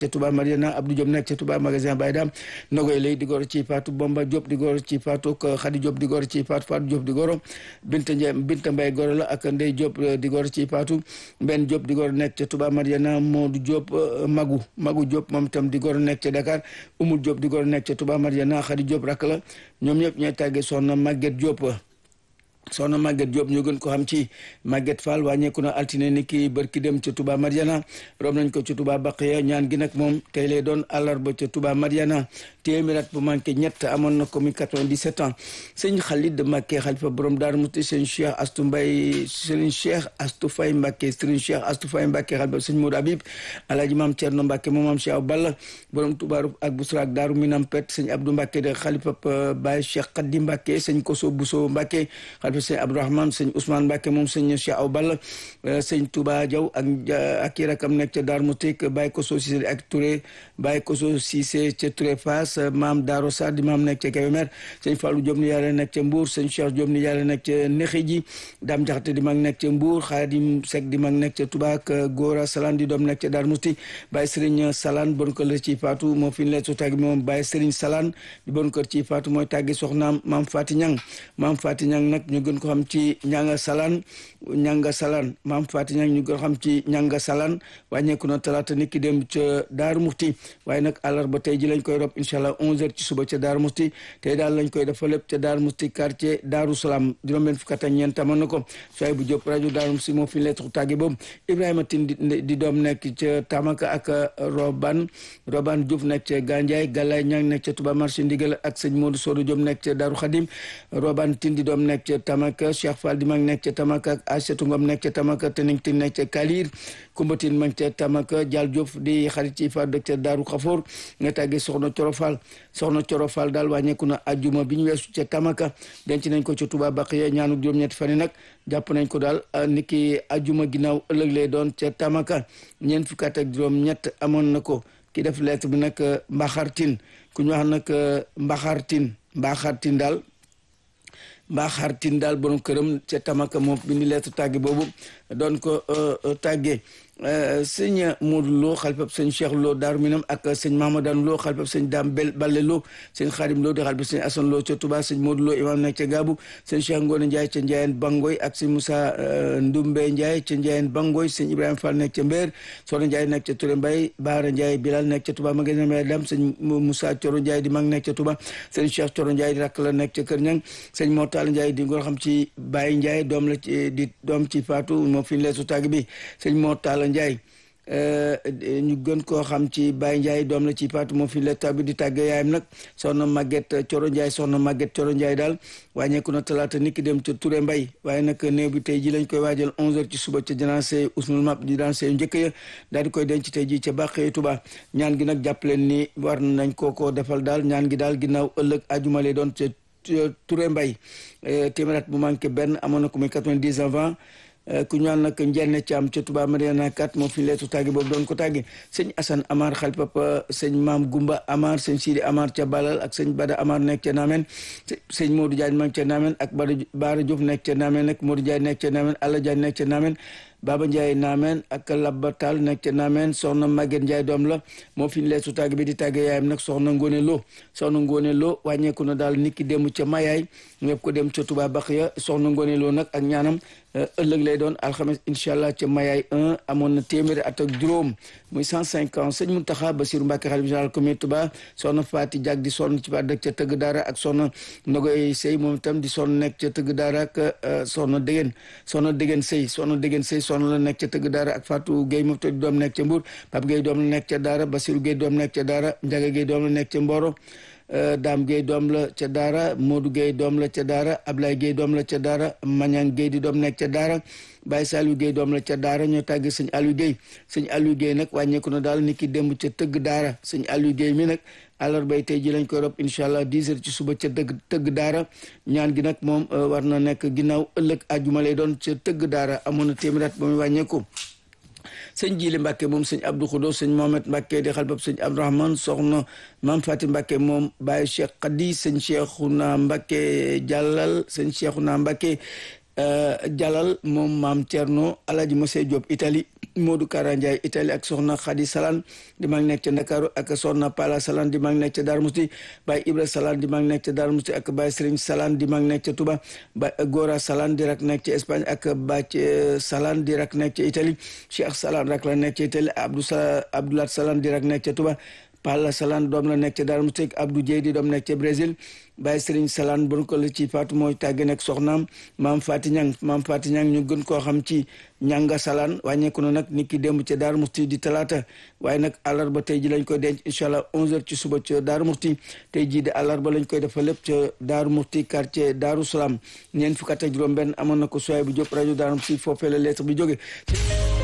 ca Touba Mariana Abdou Diop nekk ca Touba magasin Baye Dam Nogoy lay di goro ci Fatou Bomba Diop di goro ci Fatou Khady Diop di goro ci Fatou Fatou Diop di goro Binta Ndiaye Binta Mbaye goro la ak Ndey Diop di goro ci Fatou Ben Diop di goro nekk ca Touba Mariana Modou Diop Magu Magu Diop moom itam di goro nekk ca Dakar Umul Diop di goro nekk ca Touba Mariana Khady Diop rak la ñoom ñëpp ñooy tàggee soxna Maguette Diop soxna Maguette Diop ñu gën ko xam ci Maguette Fall wàññeeku na altine ni ki bërki dem ca Touba Mariana rob nañ ko ca Touba Baqiya ñaan gi nag moom tey lay doon àllarba ca Touba Mariana téeméer at bu manqué ñett amoon na ko mi 97 ans sëñ Khalid Mbacké xalifa borom Daaru Musti sëñ Cheikh Astou Mbaye sëñ Cheikh Astou Faye Mbacké sëñ Cheikh Astou Faye Mbacké xalifa sëñ Modou Habib alaaji maam Thierno Mbacké moom maam Cheikh Balla borom Touba ak Bousra ak Daaru Minam Pet sëñ Abdou Mbacké de xalifa Baye Cheikh Khady Mbacké sëñ Koso Bousso Mbacké xalifa sëñ Abdourahmane sëñ Ousmane Mbacké moom sëñ Cheikh Aw Balla sëñ Touba Diaw ak ak i rakam nekk ca Daaru Musti Baye Koso Cissé ak Touré Baye Koso Cissé ca Touré Fass maam Daaro Sarr di maam nekk ca Kébémer sëñ Fallou Diop ni yàlla nekk ca Mbour sëñ Cheikh Diop ni yàlla nekk ca Nexi ji Dame Jaxate di mag nekk ca Mbour Xaadim Seck di mag nekk ca Touba ak Gora Salaan di doom nekk ca Darou Mousti Baye Serigne Salaan bon kër la ci Fatou moo fi leen su tàggi moom Baye Serigne Salaan di bon kër ci Fatou mooy tàggi soxnaam maam Fati Ñang maam Fati Ñang nag ñu gën ko xam ci ñanga Salaan ñanga Salaan maam Fati Ñang ñu gën ko xam ci ñanga Salaan wàññeeku na talaata nit ki dem ca Darou Mousti waaye nag àllarba tey ji lañ koy rob incha allah 11h ci suba ca Daaru Musti tey daal lañ koy dafa lépp ca Daaru Musti quartier Daaru Salaam juróom-benn fukk ak ñeent amoon na ko soay bu Jóob rajo Daaru Musti moo fi lettre tàgge boobu Ibrahima Tin di doom nekk ca Tamaka ak Roban Roban Diouf nekk ca Gandiaye Galaye Ñang nekk ca Touba marché Ndigal ak sëñ Modou Sodo Diop nekk ca Daaru Xadim Roban Tin di doom nekk ca Tamaka Cheikh Fall di mag nekk ca Tamaka ak Aïssatou Ngom nekk ca Tamaka Tening Tin nekk ca Kalir Kumbatin mag ca Tamaka Dial Diouf di xarit ci fa dëkk ca Daaru Xafoor nga tàggee soxna Coro Fall soxna Coro Fall daal wàññeeku na ajjuma bi ñu weesu ca Tamaka denc nañ ko ca Touba Baqiya ñaanu juróom-ñetti fan yi nag jàpp nañ ko daal niki ajjuma ginnaaw ëllëg lay doon ca Tamaka ñeent fukki at ak juróom-ñett amoon na ko ki def lettre bi nag Mbaxartin ku ñu wax nag Mbaxartin Mbaxartin daal Mbaxartin daal borom këram ca Tamaka moom bindi lettre tàgge boobu doon ko tàggee sëñ Modou Lo xalifab sëñ Cheikh Lo Daaru Minam ak sëñ Mahamadan Lo xalifab sëñ Dame Bel Balle Lo sëñ Xaadim Lo di xalifab sëñ Asan Lo ca Touba sëñ Modou Lo imam nekk ca Gaabu sëñ Cheikh Ngoone Ndiaye ca Ndiayeen Bangoy ak sëñ Moussa Ndumbe Ndiaye ca Ndiayeen Bangoy sëñ Ibrahima Fall nekk ca Mbeer Soxna Ndiaye nekk ca Touré Mbay Baara Ndiaye Bilal nekk ca Touba magasin Mbay Dam sëñ Moussa Coro Ndiaye di mag nekk ca Touba sëñ Cheikh Coro Ndiaye di rakk la nekk ca Kër Ñang sëñ Mortal Ndiaye di ngoo xam ci Baye Ndiaye doom la ci di doom ci Fatou moo fi leesu tàgg bi sëñ Mortal Ndiaye ñu gën koo xam ci Baye Ndiaye doom la ci Fatou moo fi letta bi di tàgge yaayam nag soxna Maguette Coro Ndiaye soxna Maguette Coro Ndiaye daal wàññeeku na talaata nit ki dem ca Touré Mbay waaye nag néew bi tey ji lañ koy waajal 11h ci suba ca janaase Ousmane Map di daan yu njëkk ya daal di koy denc tey ji ca Bàqee Touba ñaan gi nag jàpp leen ni war nañ koo ko defal daal ñaan gi daal ginnaaw ëllëg ajuma lay doon ca Touré Mbay téeméer bu manqué benn amoon na ko muy 90 avant ku ñu naan nag njenne ci am ca Touba Mariana 4 moo fi leetu tàgge boobu doon ko tàgge sëñ Assane Amar xal papa sëñ Maam Gumba Amar sëñ Sidi Amar ca Balal ak sëñ Bada Amar nekk ca Namen sëñ Modou Diagne ma ca Namen ak Bada Baara Diouf nekk ca Namen ak Modou Diagne nekk ca Namen Alla Diagne nekk ca Namen Baba Ndiaye Namen ak Labba Tall nekk ca Namen soxna Maguette Ndiaye doom la moo fi leetu tàgge bi di tàgge yaayam nag soxna Ngone Lo soxna Ngone Lo wàññeeku na daal nit ki dem ca Mayaay ñëpp ko dem ca Touba Baxiya soxna Ngone Lo nag ak ñaanam ëllëg lay doon alxames incha allah ca Mayaay 1 amoon na téeméeri at ak juróom muy 105 ans sëñ Mountakha Bassirou Mbacké xalifa général comité Touba soxna Faati Jag di sonn ci ba dëkk ca tëgg daara ak soxna Nogoy Sey moom itam di sonn nekk ca tëgg daara ak soxna Dégén soxna Dégén Sey soxna Dégén Sey sonn la nekk ca tëgg daara ak Fatou Gueye moom itam di doom nekk ca Mbour Pape Gueye doom la nekk ca daara Bassirou Gueye doom nekk ca daara Ndiaga Gueye doom la nekk ca Mboro Dame Gueye doom la ca daara Modou Gueye doom la ca daara Ablaye Gueye doom la ca daara Mañang Gueye di doom nekk ca daara Baye Saliou Gueye doom la ca daara ñoo tàgge sëñ Aliou Gueye sëñ Aliou Gueye nag wàññeeku na daal ni ki démb ca tëgg daara sëñ Aliou Gueye mi nag àllarbay tey ji lañ koy rob incha allah 10 heures ci suba ca dëgg tëgg daara ñaan gi nag moom war na nekk ginnaaw ëllëg àjjuma lay doon ca tëgg daara amoon na téeméer at ba muy wàññeeku sëñ Jili Mbàkke moom sëñ Abdou Khoudous sëñ Mohamed Mbàkke di xalbab sëñ Abdourahmane soxna maam Fati Mbàkke moom Baye Cheikh Khady sëñ Cheikhouna Mbàkke Jàllal sëñ Cheikhouna Mbàkke Jàllal moom maam Thierno Alaaji Mose Diop Italie Modou Kara Ndiaye Italie ak soxna Khady Salaan di mag nekk ca Ndakaaru ak soxna Pala Salaan di mag nekk ca Darou Mousti Baye Ibra Salaan di mag nekk ca Darou Mousti ak Baye Serigne Salaan di mag nekk ca Touba Baye Gora Salaan di rak nekk ca Espagne ak Baye Salaan di rak nekk ca Italie Cheikh Salaan rak la nekk ca Italie Abdou Sa Abdoulat Salaan di rak nekk ca Touba Palla Salaan doom la nekk ca Darou Mousti Abdou Dieye di doom nekk ca Brésil Baye Serigne Salaan bon ko la ci Fatou mooy tàgge nekk soxnaam maam Fati Ñang maam Fati Ñang ñu gën koo xam ci ñanga Salaan wàññeeku na nag nit ki démb ca Darou Mousti di talaata waaye nag àllarba tey ji lañ koy denc incha allah 11h ci suba ca Darou Mousti tey jii di àllarba lañ koy defal lépp ca Darou Mousti quartier Darou Salaam ñeent fukk ak juróom benn amoon na ko sooy bu jóg rajo Darou Mousti foofee la lettre bi jóge